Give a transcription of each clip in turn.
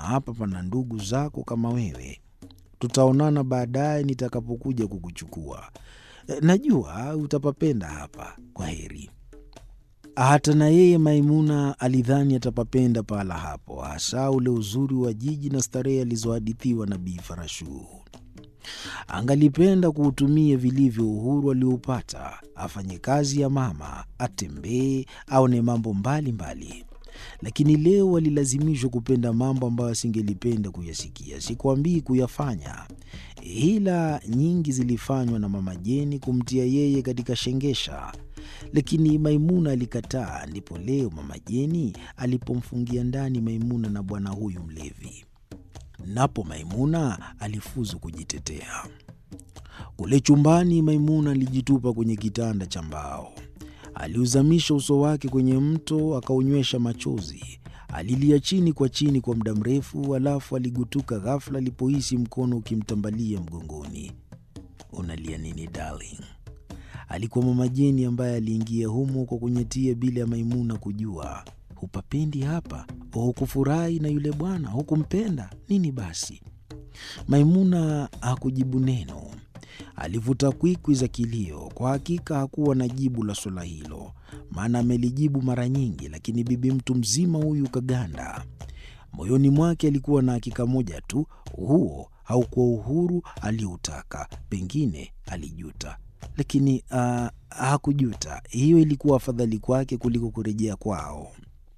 na hapa pana ndugu zako kama wewe. Tutaonana baadaye nitakapokuja kukuchukua. E, najua utapapenda hapa. Kwa heri. Hata na yeye Maimuna alidhani atapapenda pahala hapo, hasa ule uzuri wa jiji na starehe alizohadithiwa na Bi Farashu. Angalipenda kuutumia vilivyo uhuru alioupata, afanye kazi ya mama, atembee, aone mambo mbalimbali mbali. Lakini leo alilazimishwa kupenda mambo ambayo asingelipenda kuyasikia, sikwambii kuyafanya. Hila nyingi zilifanywa na mama Jeni kumtia yeye katika shengesha, lakini Maimuna alikataa. Ndipo leo mama Jeni alipomfungia ndani Maimuna na bwana huyu mlevi, napo Maimuna alifuzu kujitetea. Kule chumbani, Maimuna alijitupa kwenye kitanda cha mbao, aliuzamisha uso wake kwenye mto, akaunywesha machozi. Alilia chini kwa chini kwa muda mrefu, halafu aligutuka ghafla alipohisi mkono ukimtambalia mgongoni. Unalia nini darling? Alikuwa mama Jeni ambaye aliingia humo kwa kunyetia bila ya Maimuna kujua. Hupapendi hapa? Hukufurahi na yule bwana? Hukumpenda nini? Basi Maimuna hakujibu neno. Alivuta kwikwi za kilio. Kwa hakika hakuwa na jibu la swala hilo, maana amelijibu mara nyingi, lakini bibi mtu mzima huyu kaganda. Moyoni mwake alikuwa na hakika moja tu, huo haukuwa uhuru aliyoutaka. Pengine alijuta, lakini uh, hakujuta. Hiyo ilikuwa afadhali kwake kuliko kurejea kwao.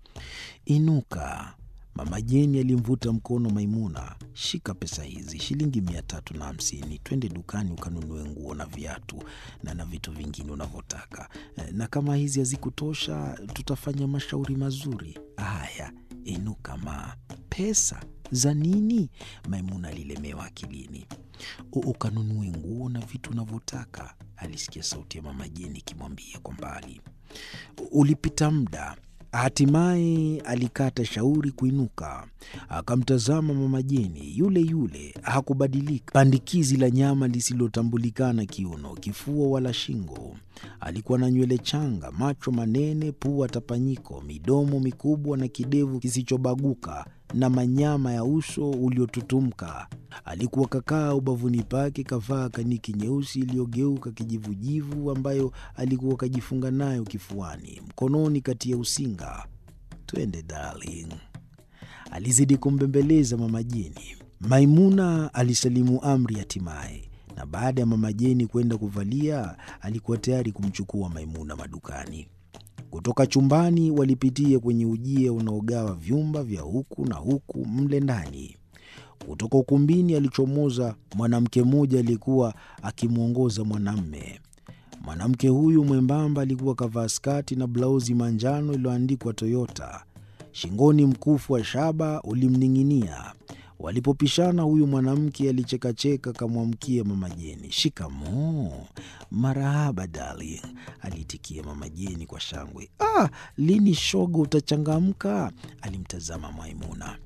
Inuka. Mama Jeni alimvuta mkono Maimuna. Shika pesa hizi, shilingi mia tatu na hamsini. Twende dukani ukanunue nguo na viatu na na vitu vingine unavyotaka, na kama hizi hazikutosha tutafanya mashauri mazuri. Haya, inuka ma. Pesa za nini? Maimuna alilemewa akilini. Ukanunue nguo na vitu unavyotaka, alisikia sauti ya mama Jeni ikimwambia kwa mbali. Ulipita muda Hatimaye alikata shauri kuinuka, akamtazama mama Jeni yule yule, hakubadilika. Pandikizi la nyama lisilotambulikana kiuno, kifua wala shingo. Alikuwa na nywele changa, macho manene, pua tapanyiko, midomo mikubwa na kidevu kisichobaguka na manyama ya uso uliotutumka. Alikuwa kakaa ubavuni pake, kavaa kaniki nyeusi iliyogeuka kijivujivu, ambayo alikuwa kajifunga nayo kifuani, mkononi kati ya usinga. Twende darling, alizidi kumbembeleza mama Jeni. Maimuna alisalimu amri hatimaye, na baada ya mama Jeni kwenda kuvalia, alikuwa tayari kumchukua Maimuna madukani. Kutoka chumbani walipitia kwenye ujia unaogawa vyumba vya huku na huku mle ndani. Kutoka ukumbini alichomoza mwanamke mmoja aliyekuwa akimwongoza mwanamme. Mwanamke huyu mwembamba alikuwa kavaa skati na blauzi manjano iliyoandikwa Toyota. Shingoni mkufu wa shaba ulimning'inia. Walipopishana, huyu mwanamke alichekacheka, akamwamkia mama Jeni. Shikamoo. Marahaba darling, aliitikia mama Jeni kwa shangwe. Ah, lini shoga utachangamka? alimtazama Maimuna.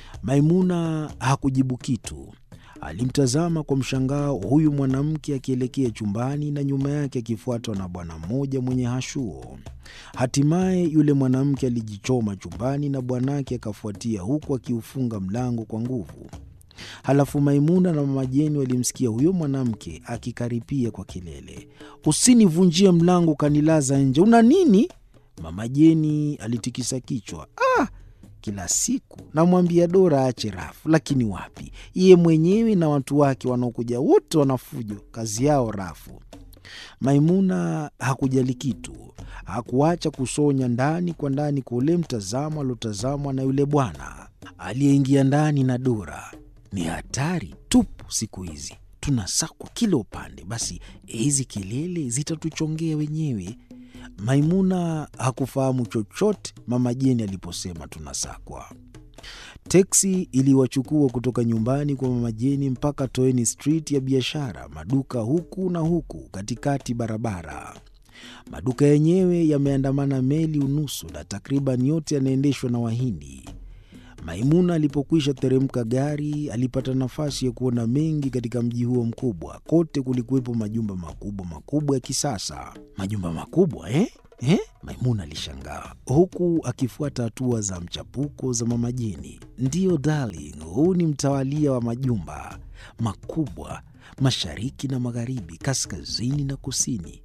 Maimuna hakujibu kitu. Alimtazama kwa mshangao huyu mwanamke akielekea chumbani na nyuma yake akifuatwa na bwana mmoja mwenye hashuo. Hatimaye yule mwanamke alijichoma chumbani na bwanake akafuatia, huku akiufunga mlango kwa nguvu. Halafu Maimuna na mama Jeni walimsikia huyo mwanamke akikaripia kwa kelele, usinivunjie mlango ukanilaza nje, una nini? Mama Jeni alitikisa kichwa. Ah, kila siku namwambia Dora aache rafu, lakini wapi, yeye mwenyewe na watu wake wanaokuja wote wanafujo, kazi yao rafu. Maimuna hakujali kitu, hakuacha kusonya ndani kwa ndani kwa ule mtazamo aliotazamwa na yule bwana aliyeingia ndani na Dora. Ni hatari tupu siku hizi, tunasakwa kila upande. Basi hizi kelele zitatuchongea wenyewe. Maimuna hakufahamu chochote mama Jeni aliposema tunasakwa. Teksi iliwachukua kutoka nyumbani kwa mama Jeni mpaka Toeni Street ya biashara, maduka huku na huku katikati barabara. Maduka yenyewe yameandamana meli unusu na takriban yote yanaendeshwa na Wahindi. Maimuna alipokwisha teremka gari, alipata nafasi ya kuona mengi katika mji huo mkubwa. Kote kulikuwepo majumba makubwa makubwa ya kisasa. Majumba makubwa eh? Eh? Maimuna alishangaa huku akifuata hatua za mchapuko za mama Jeni. Ndiyo darling, huu ni mtawalia wa majumba makubwa mashariki na magharibi, kaskazini na kusini.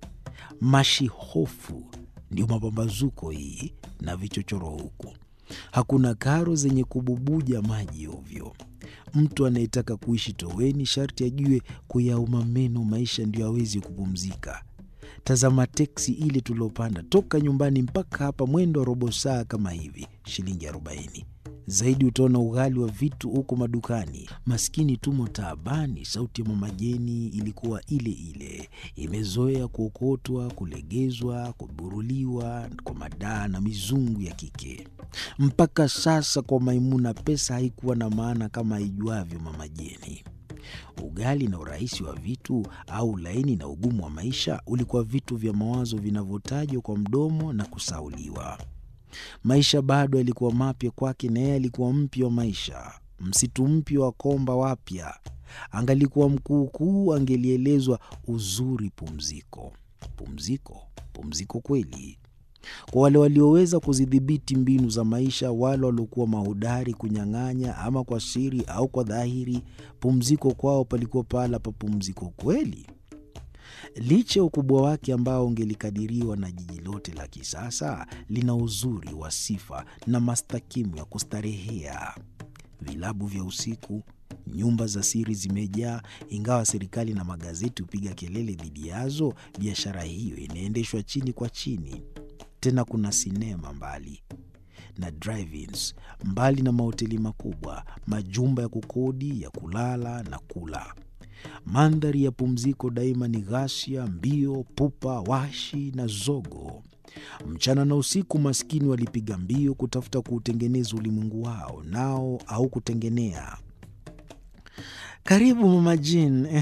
Mashihofu ndio mapambazuko hii na vichochoro huku. Hakuna karo zenye kububuja maji ovyo. Mtu anayetaka kuishi toweni sharti ajue kuyauma meno maisha, ndio awezi kupumzika. Tazama teksi ile tuliopanda toka nyumbani mpaka hapa, mwendo wa robo saa kama hivi, shilingi arobaini. Zaidi utaona ughali wa vitu huko madukani. Maskini tumo taabani. Sauti ya mama Jeni ilikuwa ile ile, imezoea kuokotwa, kulegezwa, kuburuliwa kwa madaa na mizungu ya kike. Mpaka sasa kwa Maimuna pesa haikuwa na maana kama aijuavyo mama Jeni. Ugali na urahisi wa vitu au ulaini na ugumu wa maisha ulikuwa vitu vya mawazo vinavyotajwa kwa mdomo na kusauliwa. Maisha bado yalikuwa mapya kwake, na yeye alikuwa mpya wa maisha, msitu mpya wa komba wapya. Angalikuwa mkuukuu, angelielezwa uzuri pumziko. Pumziko, pumziko kweli kwa wale walioweza kuzidhibiti mbinu za maisha, wale waliokuwa mahodari kunyang'anya, ama kwa siri au kwa dhahiri. Pumziko kwao palikuwa pahala pa pumziko kweli. Licha ya ukubwa wake ambao ungelikadiriwa na jiji lote la kisasa, lina uzuri wa sifa na mastakimu ya kustarehea. Vilabu vya usiku, nyumba za siri zimejaa. Ingawa serikali na magazeti hupiga kelele dhidi yazo, biashara hiyo inaendeshwa chini kwa chini. Tena kuna sinema mbali na drive-ins, mbali na mahoteli makubwa, majumba ya kukodi ya kulala na kula. Mandhari ya pumziko daima ni ghasia, mbio, pupa, washi na zogo. Mchana na usiku, maskini walipiga mbio kutafuta kuutengeneza ulimwengu wao, nao au kutengenea. Karibu mama Jane.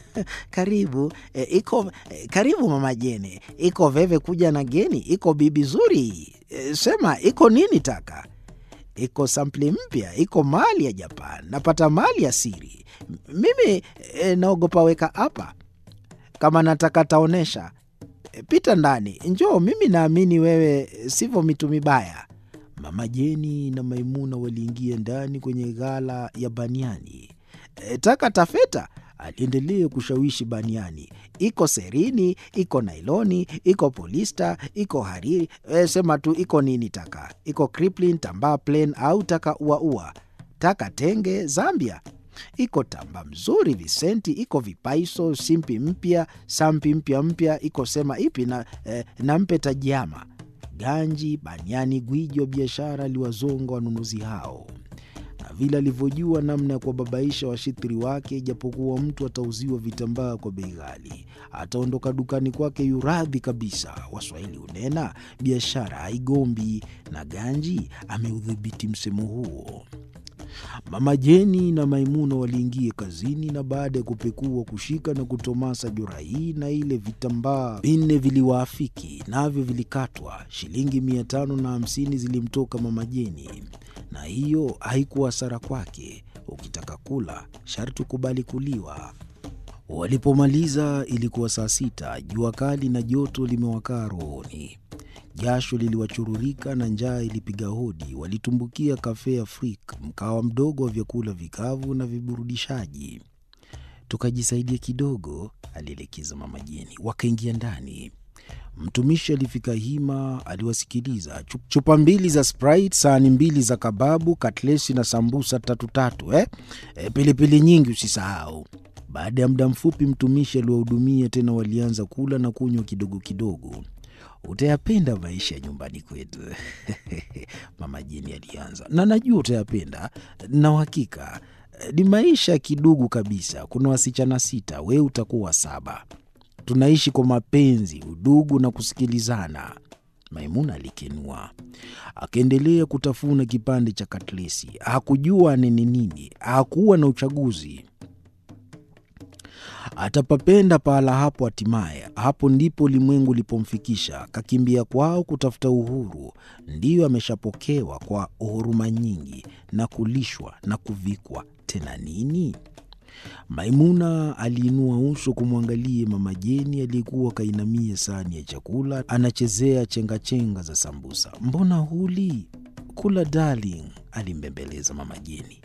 karibu e, iko e, karibu mama Jane. Iko veve kuja na geni, iko bibi zuri e, sema iko nini taka iko sampli mpya, iko mali ya Japan, napata mali ya siri. Mimi e, naogopa weka hapa, kama nataka taonesha. E, pita ndani, njoo. Mimi naamini wewe sivyo mitu mibaya. Mama Jeni na Maimuna waliingia ndani kwenye ghala ya baniani. E, taka tafeta aliendelea kushawishi baniani. Iko serini, iko nailoni, iko polista, iko hariri. E, sema tu iko nini taka. Iko kriplin, tambaa plain au taka uaua. Taka tenge Zambia. Iko tamba mzuri Visenti, iko vipaiso, simpi mpya, sampi mpya mpya. Iko sema ipi na, e, nampe tajiama. Ganji, baniani, gwiji wa biashara aliwazonga wanunuzi hao vile alivyojua namna ya kuwababaisha washitiri wake. Ijapokuwa mtu atauziwa vitambaa kwa bei ghali, ataondoka dukani kwake yuradhi kabisa. Waswahili hunena biashara haigombi, na Ganji ameudhibiti msemo huo. Mama Jeni na Maimuna waliingia kazini, na baada ya kupekua, kushika na kutomasa jora hii na ile, vitambaa vinne viliwaafiki, navyo vilikatwa. Shilingi mia tano na hamsini zilimtoka Mama Jeni, na hiyo haikuwa hasara kwake. Ukitaka kula sharti ukubali kuliwa. Walipomaliza ilikuwa saa sita. Jua kali na joto limewakaa rohoni, jasho liliwachururika na njaa ilipiga hodi. Walitumbukia Cafe Afrique, mkawa mdogo wa vyakula vikavu na viburudishaji. Tukajisaidia kidogo, alielekeza Mama Jeni. Wakaingia ndani. Mtumishi alifika hima, aliwasikiliza. Chupa mbili za Sprite, sahani mbili za kababu, katlesi na sambusa tatu tatu, eh? E, pilipili nyingi usisahau. Baada ya muda mfupi, mtumishi aliwahudumia tena, walianza kula na kunywa kidogo kidogo. Utayapenda maisha ya nyumbani kwetu Mama Jeni alianza, na najua utayapenda na uhakika. Ni maisha ya kidugu kabisa. Kuna wasichana sita, wewe utakuwa saba. Tunaishi kwa mapenzi, udugu na kusikilizana. Maimuna alikenua, akaendelea kutafuna kipande cha katlesi. Hakujua anene nini, hakuwa na uchaguzi. Atapapenda pahala hapo. Hatimaye hapo ndipo ulimwengu ulipomfikisha. Kakimbia kwao kutafuta uhuru, ndiyo ameshapokewa kwa huruma nyingi na kulishwa na kuvikwa. Tena nini? Maimuna aliinua uso kumwangalia Mama Jeni aliyekuwa kainamia sahani ya chakula anachezea chengachenga za sambusa. Mbona huli? Kula darling, alimbembeleza Mama Jeni.